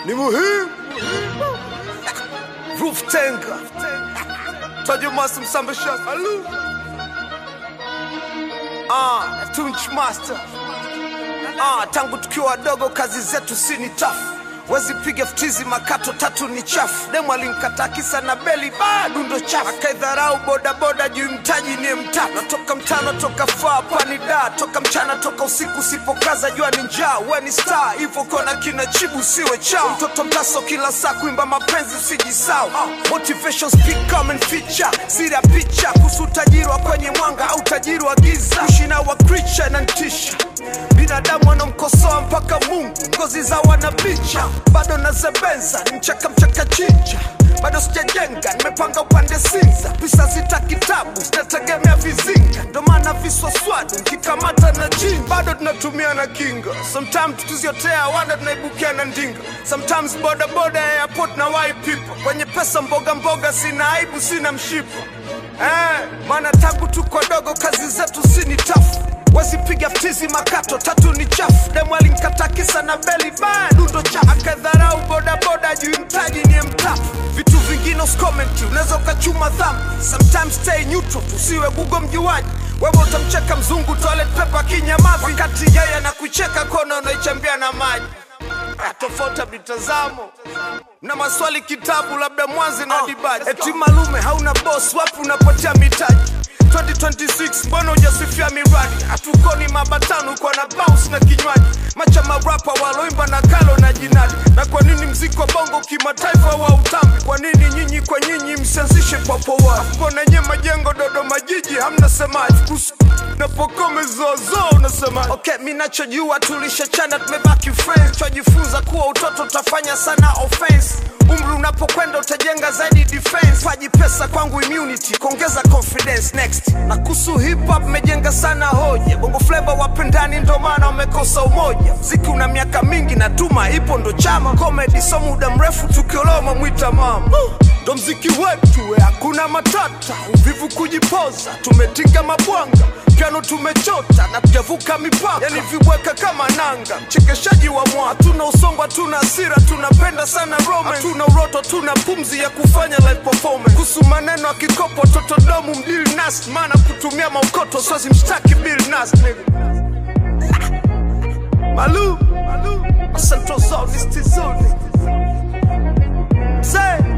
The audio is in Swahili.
ni muhimu. Roof Tenga, Tajumasi Msambisha, Alu, ah, Tunch Master, ah, tangu tukiwa wadogo kazi zetu si ni tafu wezi piga ftizi makato tatu ni chafu demu alinkata kisa na beli bado ndo chafu akaidharau bodaboda juu mtaji ni mtatu natoka mtano toka faa pani da toka mchana toka usiku usipokaza jua ni njaa we ni star hivyo kona kina chibu siwe chao mtoto mtaso kila saa kuimba mapenzi usijisau motivation speak come and feature siri ya picha kuhusu utajiri wa kwenye mwanga au utajiri wa giza ushina wa creature na ntisha binadamu wanamkosoa mpaka mungu ngozi za wanabicha bado nazebenza ni mchaka mchaka chinja bado sijajenga nimepanga upande sinza pisa zita kitabu zinategemea vizinga ndo maana viswaswadu nkikamata na jini bado tunatumia na kinga sometimes tuziotea wanda tunaibukia na ndinga sometimes bodaboda airport na wai people kwenye pesa mboga mboga sina aibu sina mshipa eh, maana tangu tuko dogo kazi zetu si ni tafu wasipiga ftizi makato tatu ni chafu demu alinkata kisa na beli bado ndo chafu akadharau bodaboda juu mtaji ni mtafu vitu vingine uskomenti unaweza ukachuma dhambi sometimes stay neutral tusiwe gugo mjuaji wewe utamcheka mzungu toilet paper kinyamavi wakati yeye anakucheka kona unaichambia na maji Ah, tofauti ya mitazamo na maswali kitabu labda mwanzi na dibaji eti malume hauna boss wapi unapotea mitaji 2026 mbona ujasifia miradi hatukoni mabatano kwa na bounce na kinywaji macha marapa waloimba na kalo na jinadi na kwa nini mziki wa bongo kimataifa wa utambi kwa nini nyinyi kwa nyinyi msianzishe papowa mbona nye majengo dodoma jiji hamna semaji kuhusu napokome zozo unasema okay mi nachojua tulishachana tumebaki friends twajifunza kuwa utoto utafanya sana offense umri unapokwenda utajenga zaidi defense paji pesa kwangu immunity kuongeza confidence next na kuhusu hip hop mejenga sana hoja bongo flavor wapendani ndo maana wamekosa umoja mziki una miaka mingi na tuma ipo ndo chama comedy so muda mrefu tukioloma mwita mama ndo mziki wetu we, hakuna matata uvivu kujipoza tumetinga mabwanga piano tumechota na tujavuka mipaka yani viweka kama nanga mchekeshaji wa mwa hatuna usongo hatuna hasira tunapenda sana rome hatuna uroto tuna pumzi ya kufanya live performance kuhusu maneno ya kikopo totodomu mdili nas maana kutumia maukoto sozi mshtaki bill nas nigga. malu malu asantozonistizoni Say